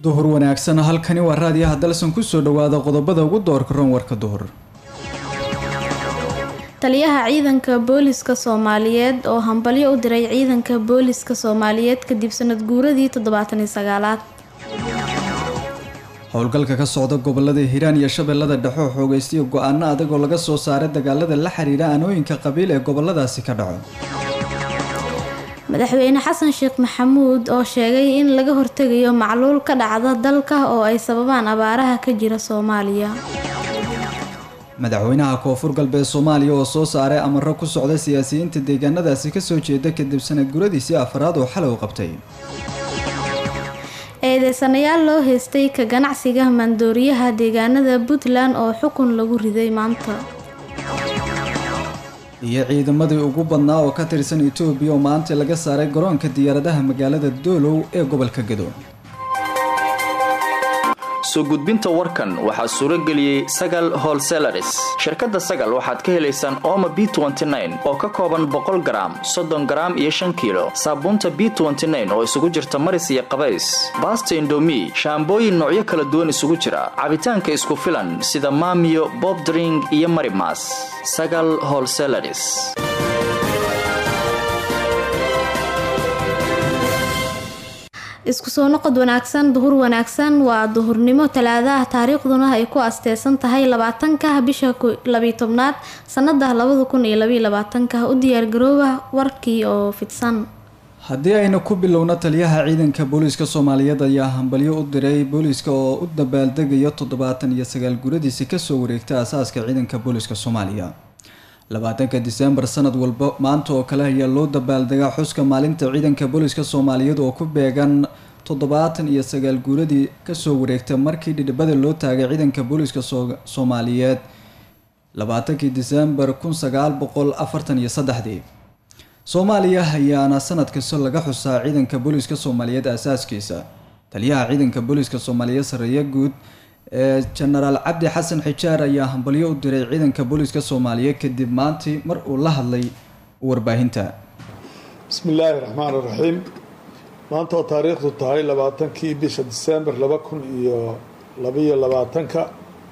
duhur wanaagsan halkani waa raadiyaha dalsan kusoo dhawaada qodobada ugu doorka roon warka duhur taliyaha ciidanka booliska soomaaliyeed oo hambalyo u diray ciidanka booliska soomaaliyeed kadib sanad guuradii toddobaatan iyo sagaalaad howlgalka ka socda gobolada hiiraan iyo shabeellada dhexe oo xoogaystiya go-aano adag oo laga soo saaray dagaalada la xiriira aanooyinka qabiil ee goboladaasi ka dhaco madaxweyne xasan sheekh maxamuud oo sheegay in laga hortegayo macluul ka dhacda dalka oo ay sababaan abaaraha ka jira soomaaliya madaxweynaha koonfur galbeed soomaaliya oo soo saaray amaro ku socda siyaasiyiinta deegaanadaasi kasoo jeeda kadib sanad guradiisii afraad oo xalay u qabtay eedeysanayaal loo heystay ka ganacsiga maandooriyaha deegaanada puntland oo xukun lagu riday maanta iyo ciidamadii ugu badnaa oo ka tirsan etoobiya oo maanta laga saaray garoonka diyaaradaha magaalada doolow ee gobolka gado soo gudbinta warkan waxaa suuro geliyey sagal holselaris shirkadda sagal waxaad ka helaysaan ooma b oo ka kooban boqol garaam soddon garaam iyo shan kiilo saabuunta b oo isugu jirta maris iyo qabays baasta indomi shaambooyin noocyo kala duwan isugu jira cabitaanka isku filan sida maamiyo bobdring iyo marimas sagal holselaris isku soo noqod wanaagsan duhur wanaagsan waa duhurnimo talaadaha taariikhduna ay ku asteysan tahay labaatanka bisha labiyo tobnaad sanada labada kun iyo labiyo labaatanka u diyaargarooba warkii oo fidsan haddii aynu ku bilowno taliyaha ciidanka booliiska soomaaliyeed ayaa hambalyo u diray booliiska oo u dabaaldegaya toddobaatan iyo sagaal guradiisi kasoo wareegta asaaska ciidanka booliiska soomaaliya labaatanka diseembar sanad walba maanta oo kale ayaa loo dabaaldegaa xuska maalinta ciidanka booliiska soomaaliyeed oo ku beegan toddobaatan iyo sagaal guuradii kasoo wareegta markii dhidhibada loo taagay ciidanka booliiska soomaaliyeed labaatankii diseembar kun sagaal boqol afartan iyo saddexdii soomaaliya ayaana sanad kasta laga xusaa ciidanka booliiska soomaaliyeed aasaaskiisa taliyaha ciidanka booliiska soomaaliyeed sareeya guud ee jenaraal cabdi xasan xijaar ayaa hambalyo u diray ciidanka booliiska soomaaliyeed kadib maantii mar uu la hadlay warbaahinta bismi illaahi raxmaan iraxiim maanta oo taariikhdu tahay labaatankii bisha diseembar laba kun iyo labaiyo labaatanka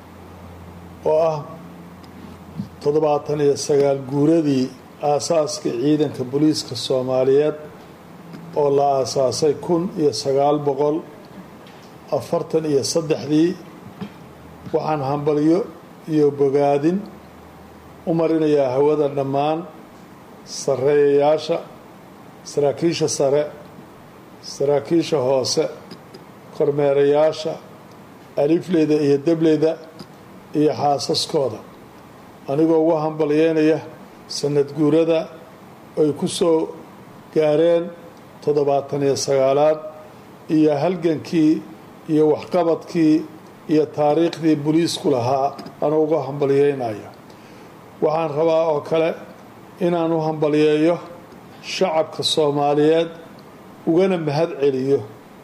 oo ah toddobaatan iyo sagaal guuradii aasaaska ciidanka booliiska soomaaliyeed oo la aasaasay kun iyo sagaal boqol afartan iyo saddexdii waxaan hambalyo iyo bogaadin u marinayaa hawada dhammaan sareeyayaasha saraakiisha sare saraakiisha hoose kormeerayaasha alifleyda iyo debleyda iyo xaasaskooda anigoo ugu hambalyeynaya sanad guurada ay ku soo gaareen toddobaatan iyo sagaalaad iyo halgankii iyo waxqabadkii iyo taariikhdii boliisku lahaa anuu uga hambalyeynaya waxaan rabaa oo kale inaan u hambalyeeyo shacabka soomaaliyeed ugana mahad celiyo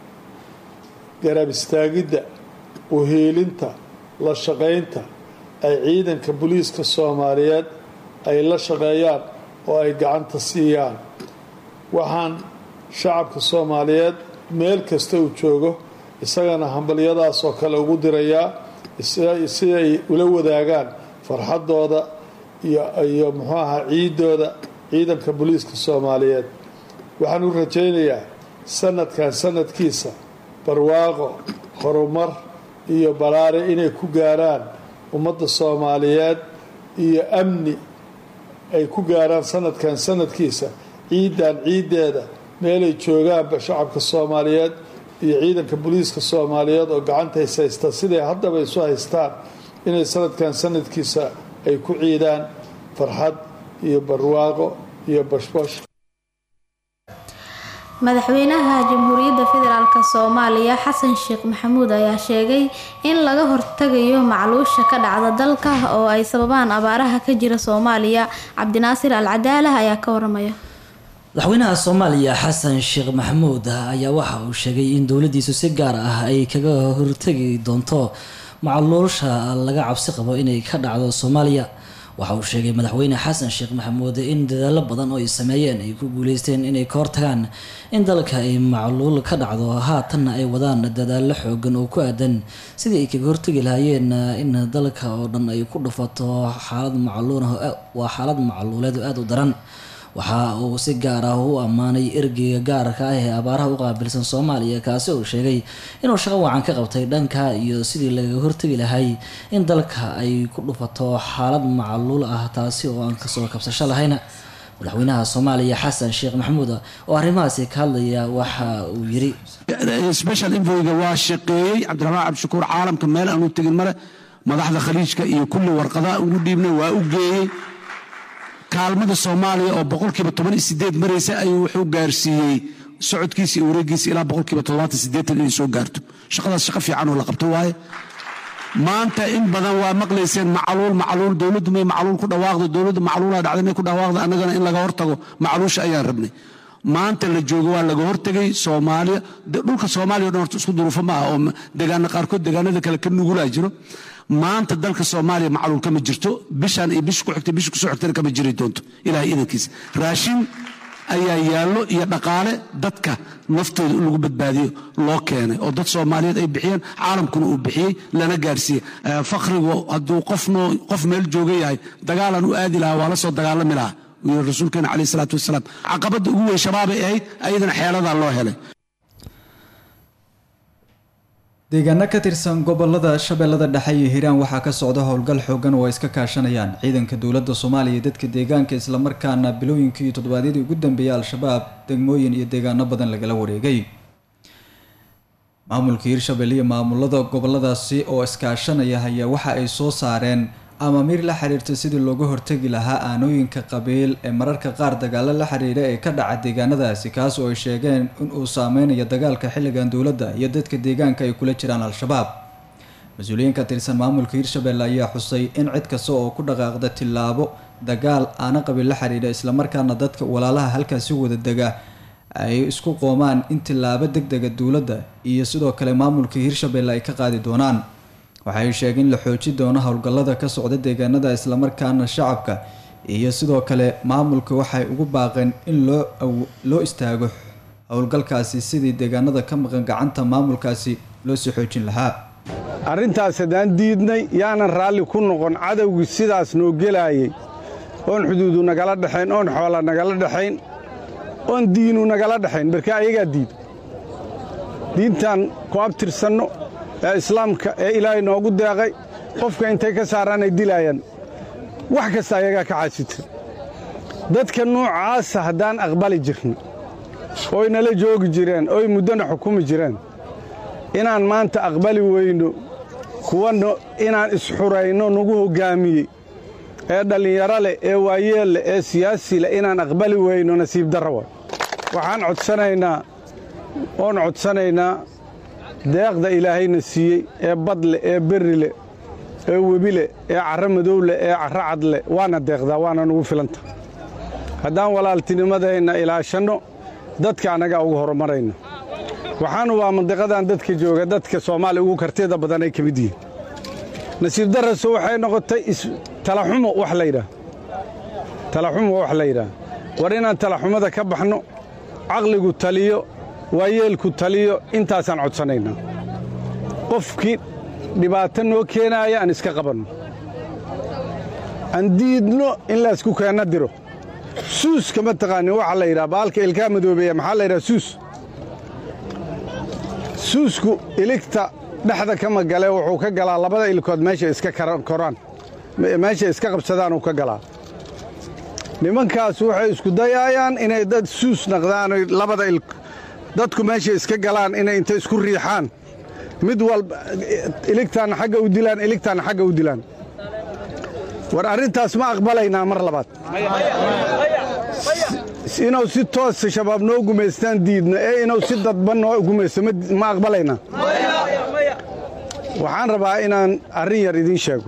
garab istaagidda uhiilinta la shaqaynta ay ciidanka boliiska soomaaliyeed ay la shaqeeyaan oo ay gacanta siiyaan waxaan shacabka soomaaliyeed meel kasta uu joogo isagana hambalyadaas oo kale ugu dirayaa si ay ula wadaagaan farxaddooda iyo muxuu ahaa ciidooda ciidanka booliiska soomaaliyeed waxaan u rajaynayaa sanadkan sanadkiisa barwaaqo horumar iyo balaare inay ku gaaraan ummadda soomaaliyeed iyo amni ay ku gaaraan sanadkan sanadkiisa ciidan ciiddeeda meelay joogaanba shacabka soomaaliyeed iyo ciidanka booliiska soomaaliyeed oo gacanta is haysta siday haddaba isu haystaan inay sanadkan sanadkiisa ay ku ciidaan farxad iyo barwaaqo iyo bashbash madaxweynaha jamhuuriyadda federaalk soomaaliya xasan sheekh maxamuud ayaa sheegay in laga hortagayo macluusha ka dhacda dalka oo ay sababaan abaaraha ka jira soomaaliya cabdinaasir al cadaalah ayaa ka waramaya madaxweynaha soomaaliya xasan sheekh maxamuud ayaa waxa uu sheegay in dowladiisu si gaar ah ay kaga hortagi doonto macluusha laga cabsi qabo inay ka dhacdo soomaaliya waxa uu sheegay madaxweyne xasan sheekh maxamuud in dadaalo badan oo ay sameeyeen ay ku guuleysteen inay ka hortagaan in dalka ay macluul ka dhacdo haatanna ay wadaan dadaalo xoogan oo ku aadan sidii ay kaga hortagi lahaayeen in dalka oo dhan ay ku dhufato xaalad macluul waa xaalad macluuleed oo aada u daran waxa uu si gaar ah u ammaanay ergeyga gaarka ah ee abaaraha u qaabilsan soomaaliya kaasi uu sheegay inuu shaqo wacan ka qabtay dhanka iyo sidii lagaga hortegi lahay in dalka ay ku dhufato xaalad macluul ah taasi oo aan kasoo kabsasho lahayn madaxweynaha soomaaliya xasan sheekh maxamuud oo arrimahaasi ka hadlaya waxa uu yiri special infoyga waa shaqeeyey cabdiraxmaan cabdishakuur caalamka meel aanu tegin mare madaxda khaliijka iyo kulli warqadaha ugu dhiibnay waa u geeyey kaalmada soomaaliya oo boqolkiiba toban iyo sideed maraysa ayuu wuxuu gaarsiiyey socodkiisa iyo wareegiisa ilaa boqolkiiba toddobaatan sideetan inay soo gaarto shaqadaas shaqo fiican oo la qabto waaye maanta in badan waa maqlayseen macluul macluul dowladdu may macluul ku dhawaaqdo dowladdu macluulaa dhacday may ku dhawaaqdo annagana in laga hortago macluusha ayaan rabnay maanta la joogo waa laga hortegay soomaaliya dhulka soomaaliya o dhan horta isku duruufo ma ah oo degaana qaarkood degaanada kale ka nugulaa jiro maanta dalka soomaaliya macluul kama jirto bishaan iyo bish ku xigtay bish kusoo xigtana kama jiri doonto ilahay idankiisa raashin ayaa yaallo iyo dhaqaale dadka naftooda in lagu badbaadiyo loo keenay oo dad soomaaliyeed ay bixiyeen caalamkuna uu bixiyey lana gaarsiiyey fakrigu hadduu qofno qof meel jooga yahay dagaalan u aadi lahaa waa la soo dagaalami lahaa uu yiri rasuulkeena caleyh salaatu wasalaam caqabadda ugu weyn shabaabay ahayd ayadana xeeladaa loo helay deegaano ka tirsan gobolada shabeellada dhexe iyo hiiraan waxaa ka socda howlgal xoogan oo ay iska kaashanayaan ciidanka dowladda soomaaliya iyo dadka deegaanka islamarkaana bilooyinkii iyo toddobaadyadii ugu dambeeyay al-shabaab degmooyin iyo deegaano badan lagala wareegay maamulka hiirshabelle iyo maamulada goboladaasi oo iskaashanaya ayaa waxa ay soo saareen amaamiir la xiriirta sidii looga hortegi lahaa aanooyinka qabiil ee mararka qaar dagaalo la xiriira ee ka dhaca deegaanadaasi kaas oo ay sheegeen inuu saameynayo dagaalka xilligan dowladda iyo dadka deegaanka ay kula jiraan al-shabaab mas-uuliyiin ka tirsan maamulka hiirshabelle ayaa xusay in cid kasta oo ku dhaqaaqda tillaabo dagaal aana qabiil la xiriira islamarkaana dadka walaalaha halkaasi wada dega ay isku qoomaan in tillaabo deg dega dowladda iyo sidoo kale maamulka hiirshabelle ay ka qaadi doonaan waxay sheegeen in la xooji doono howlgallada ka socda deegaanada islamarkaana shacabka iyo sidoo kale maamulka waxay ugu baaqeen in loo loo istaago howlgalkaasi sidii deegaanada ka maqan gacanta maamulkaasi loo sii xoojin lahaa arrintaas haddaan diidnay yaanan raalli ku noqon cadowgii sidaas noo gelaayey oon xuduudu nagala dhexayn oon xoola nagala dhexayn oon diinu nagala dhexayn marka ayagaa diid diintaan ku abtirsanno ee islaamka ee ilaahay noogu deeqay qofka intay ka saaraan ay dilaayaan wax kasta ayagaa ka caasita dadka nuucaasa haddaan aqbali jirno oy nala joogi jireen oy muddona xukumi jireen inaan maanta aqbali weyno kuwanna inaan isxurayno nagu hoggaamiyey ee dhallinyaro leh ee waayeel leh ee siyaasi leh inaan aqbali weyno nasiib darra wa waxaan codsanaynaa oon codsanaynaa deeqda ilaahayna siiyey ee badleh ee berrileh ee webileh ee carro madowleh ee carro cadleh waana deeqdaa waana nugu filanta haddaan walaaltinimadeenna ilaashanno dadka annagaa ugu horumarayna waxaanu waa mandiqadan dadka jooga dadka soomaaliya ugu kartida badan ay ka mid yihiin nasiib daraso waxay noqotay talaxumo wax laydhaah talaxumo wax layidhaah war inaan talaxumada ka baxno caqligu taliyo waayeelku taliyo intaasaan codsanaynaa qofkii dhibaato noo keenaaya aan iska qabanno aan diidno in laysku keenna diro suuska ma taqaanin waxaa la yidhaha baalka ilkaa madoobeeya maxaa la yidhaha suus suusku iligta dhexda kama gale wuxuu ka galaa labada ilkood meesha iska koraan meesha iska qabsadaan uu ka galaa nimankaas waxay isku dayaayaan inay dad suus naqdaan labada il dadku meeshay iska galaan inay inta isku riixaan mid walba iligtaanna xagga u dilaan iligtaanna xagga u dilaan war arrintaas ma aqbalaynaa mar labaad inuu si toosa shabaab noo gumaystaan diidno ee inuu si dadban noo gumaysto ma aqbalaynaa waxaan rabaa inaan arrin yar idiin sheego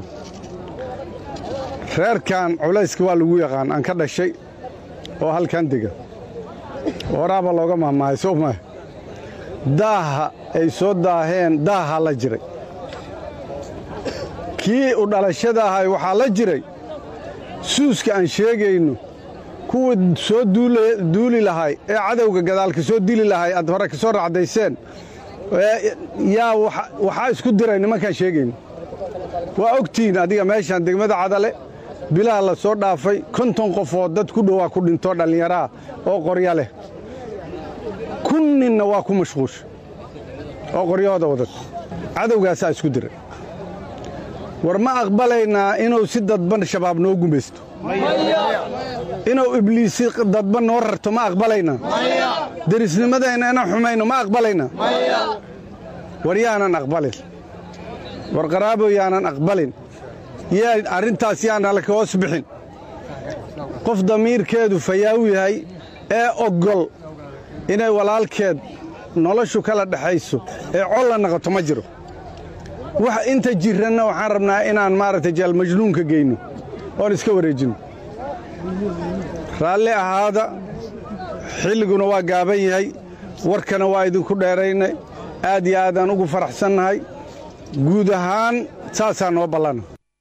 reerkan culayska waa lagu yaqaan aan ka dhashay oo halkan dega horaaba looga mahmaahay soo maaha daaha ay soo daaheen daaha la jiray kii u dhalashada ahay waxaa la jiray suuska aan sheegayno kuwii soo duuli lahay ee cadowga gadaalka soo dili lahay aad hore ka soo racdayseen yaa waxaa isku diray nimankaan sheegayno waa ogtihiin adiga meeshaan degmada cadale bilaha la soo dhaafay konton qofood dad ku dhowaa ku dhintoo dhallinyaraha oo qorya leh kun ninna waa ku mashquusha oo qoryahooda wadata cadowgaasaa isku diray war ma aqbalaynaa inuu si dadban shabaab noo gumaysto inuu ibliisi dadban noo rarto ma aqbalaynaa derisnimadeenna inaan xumayno ma aqbalaynaa war yaanan aqbalin war qaraabo yaanan aqbalin yaa arrintaas yaanala ka hoos bixin qof damiirkeedu fayaaw yahay ee oggol inay walaalkeed noloshu kala dhexayso ee colla naqoto ma jiro wax inta jiranna waxaan rabnaa inaan maaragtay jaalmajnuunka geyno oon iska wareejinno raalli ahaada xilliguna waa gaaban yahay warkana waa idinku dheeraynay aad iyo aadaan ugu faraxsannahay guud ahaan saasaa noo ballana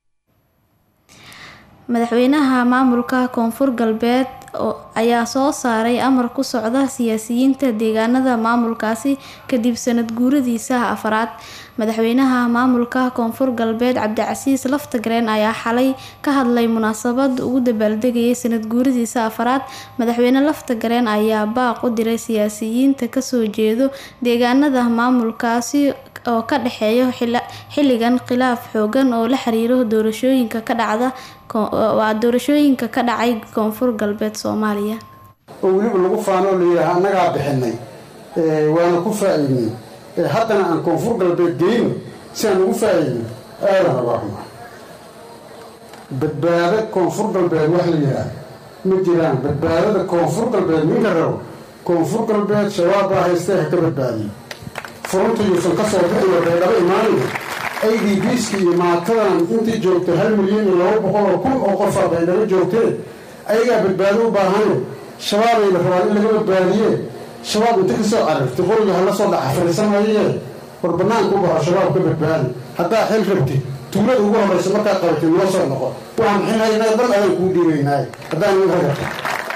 madaxweynaha maamulka koonfur galbeed ayaa soo saaray amar ku socda siyaasiyiinta deegaanada maamulkaasi kadib sanad guuradiisa afaraad madaxweynaha maamulka koonfur galbeed cabdicasiis laftagareen ayaa xalay ka hadlay munaasabad ugu dabaaldegayay sanad guuradiisa afaraad madaxweyne laftagareen ayaa baaq u diray siyaasiyiinta kasoo jeedo deegaanada maamulkaasi oo ka dhexeeyo xilligan khilaaf xoogan oo la xiriiro doorashooyinka ka dhacda waa doorashooyinka ka dhacay koonfur galbeed soomaaliya oo weliba lagu faanoo layidhaaha annagaa bixinay waana ku faa'iidnay haddana aan koonfur galbeed geyno si aan ugu faa'iidno aadan oga xuma badbaado koonfur galbeed wax la yidhaah ma jiraan badbaadada koonfur galbeed ninka rabo koonfur galbeed shabaab baa haystee ha ka badbaadiyo furunta yuusan ka soo bixin baydhabo imaanaya a d bski iyo maatadan intii joogtay hal milyan iyo laba boqol oo kun oo qofaa baydhabo joogteen ayagaa badbaado u baahane shabaabayna rabaan in laga badbaadiye shabaab inta ka soo carartay qoriga hala soo dhaca fariisanaye war banaanka u baxo shabaab ka badbaadi haddaa xil rabtid tuulada ugu horraysa markaa qabatid noo soo noqo waxaan xilhaynaa dhan adaan kuu dhiibaynaaye haddaan nin ragarta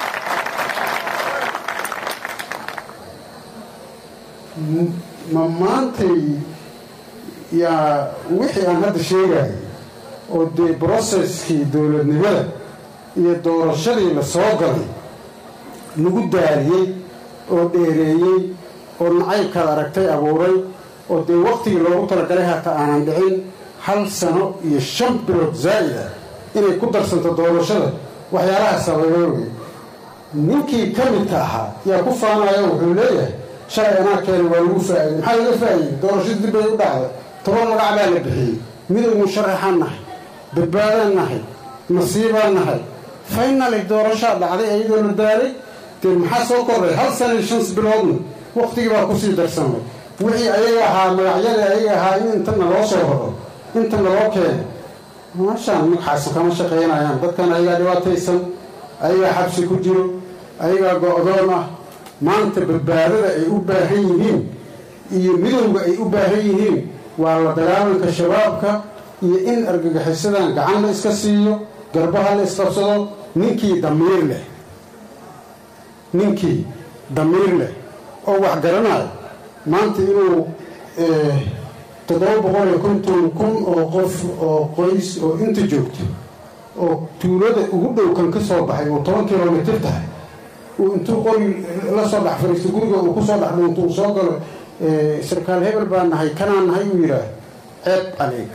ma maantay yaa wixii aan hadda sheegayay oo dee broseskii dowladnimada iyo doorashadii la soo galay lagu daariyey oo dheereeyey oo nacaybkaad aragtay abuuray oo dee wakhtigii loogu talagalay hata aanan dhicin hal sano iyo shan bilood zaa'ida inay ku darsanto doorashada waxyaalahaasa laga ogay ninkii ka midka ahaa yaa ku faanaya wuxuu leeyahay shalay anaa keena waa lagu faa'iday maxaa laga faa'iday doorashada dib bay u dhacday toban magac baa la bixiyey midownu sharaxaan nahay badbaadaan nahay nasiibaan nahay faynali doorashaa dhacday iyadoo la daalay dee maxaa soo kordhay hal sana iyo shans biloodna wakhtigii baa kusii darsamay wixii ayaga ahaa magacyada ayaga ahaa in intana loo soo horo intana loo keeno maashaan magxaasu kama shaqaynayaan dadkan ayagaa dhibaataysan ayagaa xabsi ku jiro ayagaa go-doon ah maanta badbaadada ay u baahan yihiin iyo midowga ay u baahan yihiin waa la dagaalanka shabaabka iyo in argagixisadan gacan la iska siiyo garbaha la isqabsado ninkii damiir leh ninkii damiir leh oo wax garanayo maanta inuu toddoba boqol iyo konton kun oo qof oo qoys oo inta joogto oo tuulada ugu dhow kan ka soo baxay oo toban kilomitir tahay uu intuu qori la soo dhex fariisto guriga uu ku soo dhex dhuunto uu soo galo sarkaal hebel baa nahay kanaa nahay uu yidhaah ceeb adeeg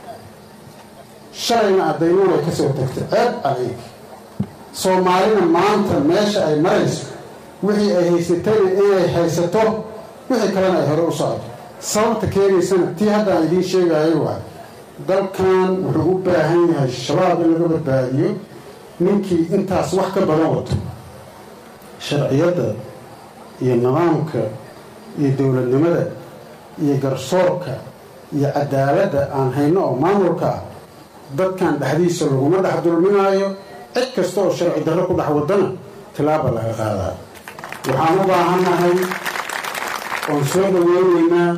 shalayna addayno way ka soo tagtay ceeb adeeg soomaalina maanta meesha ay marayso wixii ay haysatayna inay haysato wixii kalena ay hore u socoto sababta keenaysana tii haddaan idiin sheegayo waa dalkan wuxuu u baahan yahay shabaab in laga badbaadiyo ninkii intaas wax ka badan wato sharciyadda iyo nidaamka iyo dowladnimada iyo garsoorka iyo cadaaladda aan hayno oo maamulka ah dadkan dhexdiisa laguma dhex dulminaayo cid kasta oo sharci darro ku dhex wadana tilaaba laga qaadaa waxaan u baahannahay oon soo dhaweynaynaa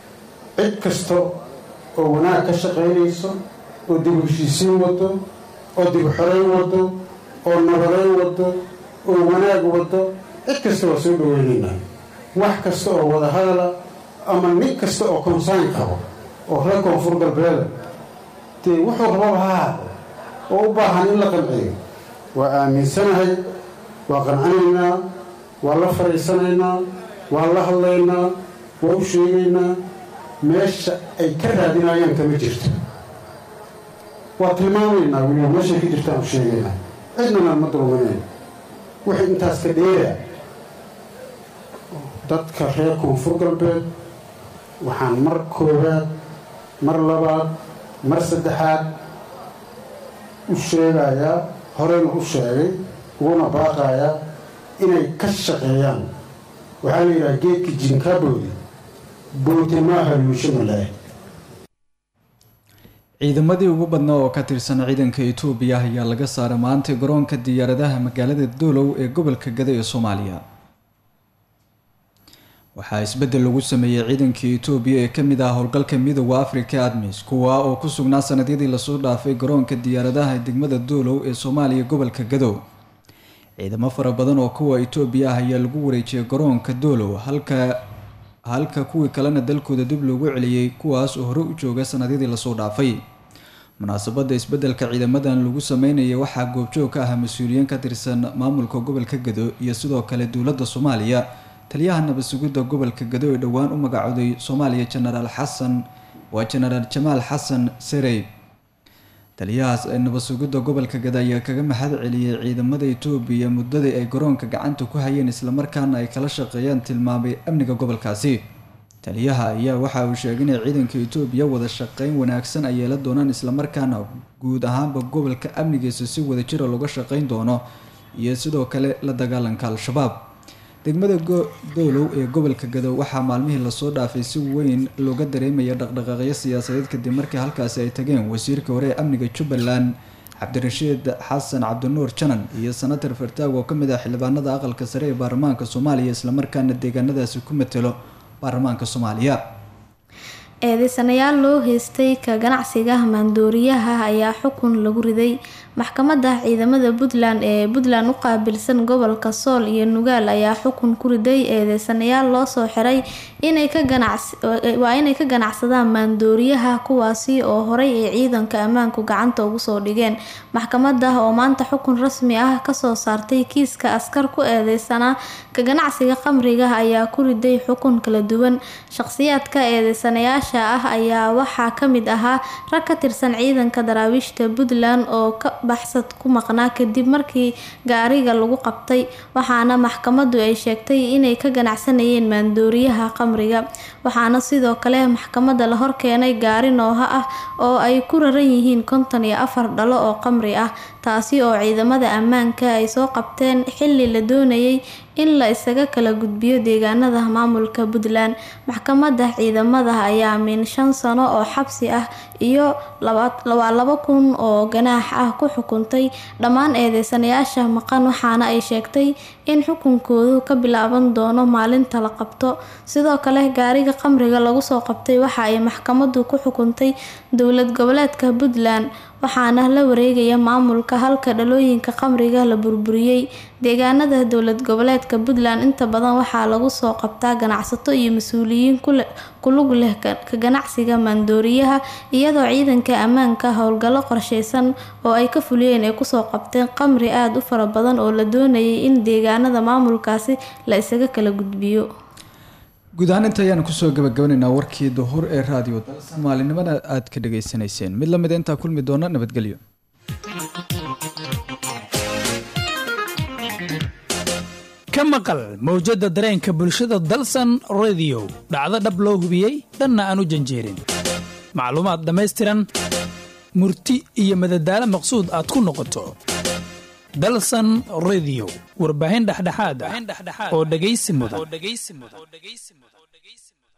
cid kasta oo wanaag ka shaqaynayso oo dib heshiisiin wado oo dib xoreyn wado oo nabadeyn wado oo wanaag wado cid kasta waa soo dhaweynaynaa wax kasta oo wada hadala ama nin kasta oo konsayn qabo oo reer koonfur galbeeda dee wuxuu rababa ha haado oo u baahan in la qanciyo waa aaminsanahay waa qancinaynaa waa la fadhiisanaynaa waa la hadlaynaa waa u sheegaynaa meesha ay ka raadinayaan kama jirto waa tilmaamaynaa weliba meeshay ka jirtaan u sheegaynaa cidnana ma dulminayn wixii intaas ka dheera dadka reer koonfur galbeed waxaan mar koowaad mar labaad mar saddexaad u sheegayaa horeyna u sheegay uguna baaqayaa inay ka shaqeeyaan waxaa la yidhaha geedka jinkaboodi booti maaha luusho malaahi ciidamadii ugu badnaa oo ka tirsan ciidanka itoobiya ayaa laga saaray maanta garoonka diyaaradaha magaalada doolow ee gobolka gada ee soomaaliya waxaa isbeddel lagu sameeyey ciidankii itoobiya ee kamid ah howlgalka midooda africa admis kuwa oo ku sugnaa sanadyadii lasoo dhaafay garoonka diyaaradaha degmada doolow ee soomaaliya gobolka gadow ciidamo fara badan oo kuwa itoobiya ah ayaa lagu wareejiyay garoonka doolow halka halka kuwii kalena dalkooda dib loogu celiyey kuwaas oo hore u jooga sanadyadii lasoo dhaafay munaasabada isbedelka ciidamadan lagu sameynaya waxaa goobjoog ka ah mas-uuliyiin ka tirsan maamulka gobolka gado iyo sidoo kale dowladda soomaaliya taliyaha nabad sugidda gobolka gado ee dhowaan u magacooday soomaaliya jenaraal xasan waa jenaraal jamaal xasan serey taliyahaas ee nabad sugidda gobolka gado ayaa kaga mahad celiyey ciidamada itoobiya muddadii ay garoonka gacanta ku hayeen islamarkaana ay kala shaqeeyaan tilmaamay amniga gobolkaasi taliyaha ayaa waxa uu sheegay inay ciidanka itoobiya wada shaqeyn wanaagsan ay yeelan doonaan islamarkaana guud ahaanba gobolka amnigiisa si wadajira looga shaqeyn doono iyo sidoo kale la dagaalanka al-shabaab degmada doolow ee gobolka gado waxaa maalmihii lasoo dhaafay si weyn looga dareemaya dhaqdhaqaaqyo siyaasadeed kadib markii halkaasi ay tageen wasiirka hore ee amniga jubbaland cabdirashiid xasan cabdinuur janan iyo senator fartaag oo kamid ah xildhibaanada aqalka sare ee baarlamaanka soomaaliya islamarkaana deegaanadaasi ku matelo baarlamaanka soomaaliya eedeysanayaal loo heystay ka ganacsiga maandooriyaha ayaa xukun lagu riday maxkamadda ciidamada puntland ee puntland u qaabilsan gobolka sool iyo nugaal ayaa xukun ku riday eedeysanayaal loo soo xiray waa inay ka ganacsadaan maandooriyaha kuwaasi oo horey ay ciidanka ammaanku gacanta ugu soo dhigeen maxkamadda oo maanta xukun rasmi ah kasoo saartay kiiska askar ku eedeysanaa ka ganacsiga khamriga ayaa ku riday xukun kala duwan shaqsiyaadka eedeysanayaasha ah ayaa waxaa kamid ahaa rag ka tirsan ciidanka daraawiishta puntland oo ka baxsad ku maqnaa kadib markii gaariga lagu qabtay waxaana maxkamadu ay sheegtay inay ka ganacsanayeen maandooriyaha khamriga waxaana sidoo kale maxkamada la horkeenay gaari nooha ah oo ay ku raran yihiin konton iyo afar dhalo oo khamri ah taasi oo ciidamada ammaanka ay soo qabteen xili la doonayay in la isaga kala gudbiyo deegaanada maamulka puntland maxkamada ciidamada ayaa min shan sano oo xabsi ah iyo waa laba kun oo ganaax ah ku xukuntay dhammaan eedeysanayaasha maqan waxaana ay sheegtay in xukunkoodu ka bilaaban doono maalinta la qabto sidoo kale gaariga khamriga lagu soo qabtay waxa ay maxkamadu ku xukuntay dowlad goboleedka puntland waxaana la wareegaya maamulka halka dhalooyinka khamriga la burburiyey deegaanada dowlad goboleedka puntland inta badan waxaa lagu soo qabtaa ganacsato iyo mas-uuliyiin kulug leh ka ganacsiga maandooriyaha iyadoo ciidanka ammaanka howlgallo qorsheysan oo ay ka fuliyeen ay kusoo qabteen khamri aada u fara badan oo la doonayay in deegaanada maamulkaasi la isaga kala gudbiyo guud ahaan inta ayaan kusoo gabagabanaynaa warkii duhur ee raadiyo dalsan maalinimada aad ka dhageysanayseen mid lamida intaa kulmi doona nabadgelyo ka maqal mawjadda dareenka bulshada dalsan rediyo dhacdo dhab loo hubiyey dhanna aan u janjeerin macluumaad dhammaystiran murti iyo madadaalo maqsuud aad ku noqoto dalsan rediyo warbaahin dhexdhexaad ah oo dhegaysi mudan